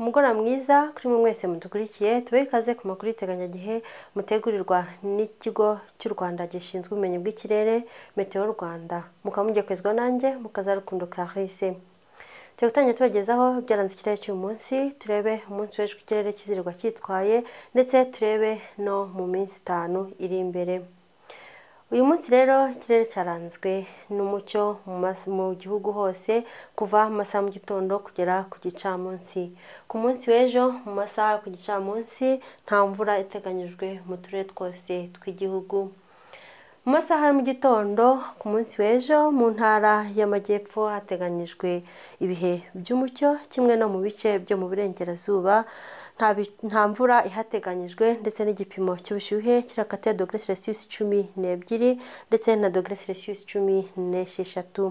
umugoroba mwiza kuri mwe mwese mudukurikiye tube ikaze ku makuru y'iteganyagihe mutegurirwa n'ikigo cy'u rwanda gishinzwe ubumenyi bw'ikirere meteo rwanda mukamugekuzwa nanjye mukazarukundo clarisse tujya gutangira tubagezaho byaranze ikirere cy'uyu munsi turebe umunsi w'ejo ikirere kizirirwa cyitwaye ndetse turebe no mu minsi itanu iri imbere uyu munsi rero ikirere cyaranzwe n'umucyo mu mas- mu gihugu hose kuva mu masaha mu gitondo kugera ku gicamunsi ku munsi w'ejo mu masaha yo ku gicamunsi nta mvura iteganyijwe mu turere twose tw'igihugu mu masaha ya mu gitondo ku munsi w'ejo mu ntara y'amajyepfo hateganyijwe ibihe by'umucyo kimwe no mu bice byo mu burengerazuba nta bi- nta mvura ihateganyijwe ndetse n'igipimo cy'ubushyuhe kiri hagati ya dogere celsius cumi n'ebyiri ndetse na dogere celsius cumi n'esheshatu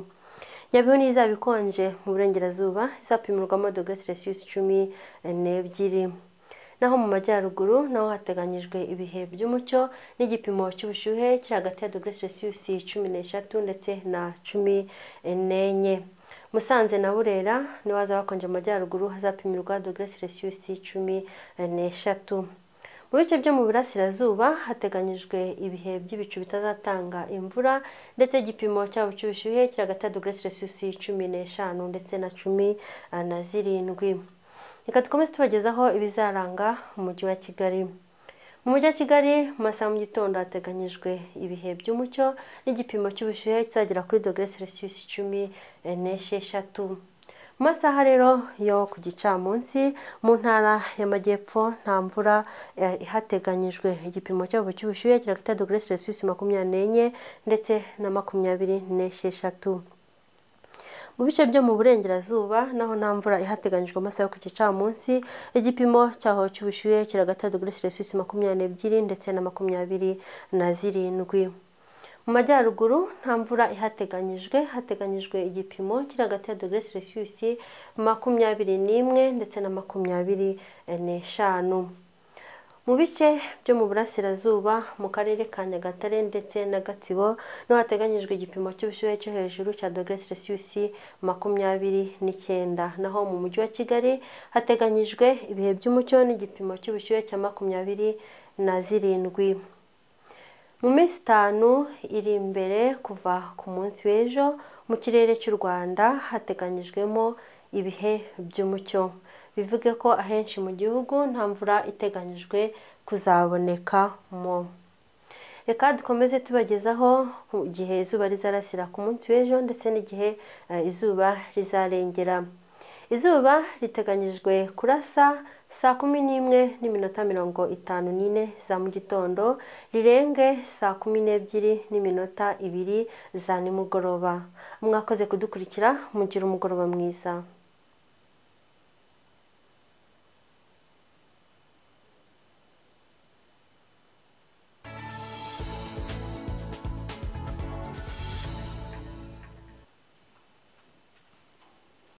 nyabihu ni izaba ikonje mu burengerazuba izapimirwamo dogere celsius cumi n'ebyiri naho mu majyaruguru naho hateganyijwe ibihe by'umucyo n'igipimo cy'ubushyuhe kiri hagati ya dogere celsius cumi n'eshatu ndetse na cumi n'enye musanze na burera niho hazaba hakonje mu majyaruguru hazapimirwa dogere celsius cumi n'eshatu mu bice byo mu burasirazuba hateganyijwe ibihe by'ibicu bitazatanga imvura ndetse igipimo cyabo cy'ubushyuhe kiri hagati ya dogere celsius cumi n'eshanu ndetse na cumi eh, na zirindwi reka dukomeze tubagezaho ibizaranga umujyi wa kigali mu mujyi wa kigali mu masaha mu gitondo hateganyijwe ibihe by'umucyo n'igipimo cy'ubushyuhe kizagera kuri dogere celsius cumi eh, n'esheshatu mu masaha rero yo ku gicamunsi mu ntara y'amajyepfo nta mvura eh, ihateganyijwe igipimo cyabo cy'ubushyuhe kiri hagati ya dogere celsius makumyabiri n'enye ndetse na makumyabiri n'esheshatu mu bice byo mu burengerazuba naho nta mvura ihateganyijwe amasaha yo ku gicamunsi igipimo cyaho cy'ubushyuhe kiri hagati ya dogere celsius makumyabiri n'ebyiri ndetse na makumyabiri na zirindwi mu majyaruguru nta mvura ihateganyijwe hateganyijwe igipimo kiri hagati ya dogere celsius makumyabiri n'imwe ndetse na makumyabiri n'eshanu mu bice byo mu burasirazuba mu karere ka nyagatare ndetse na gatsibo niho hateganyijwe igipimo cy'ubushyuhe cyo hejuru cya dogere celsius makumyabiri n'icyenda naho mu mujyi wa kigali hateganyijwe ibihe by'umucyo n'igipimo cy'ubushyuhe cya makumyabiri na zirindwi mu minsi itanu iri imbere kuva ku munsi w'ejo mu kirere cy'u rwanda hateganyijwemo ibihe by'umucyo bivuge ko ahenshi mu gihugu nta mvura iteganyijwe kuzabonekamo reka dukomeze tubagezaho ku gihe izuba rizarasira ku munsi w'ejo ndetse n'igihe eh, izuba rizarengera izuba riteganyijwe kurasa saa kumi n'imwe n'iminota mirongo itanu n'ine za mu gitondo rirenge saa kumi n'ebyiri n'iminota ibiri za nimugoroba mwakoze kudukurikira mugira umugoroba mwiza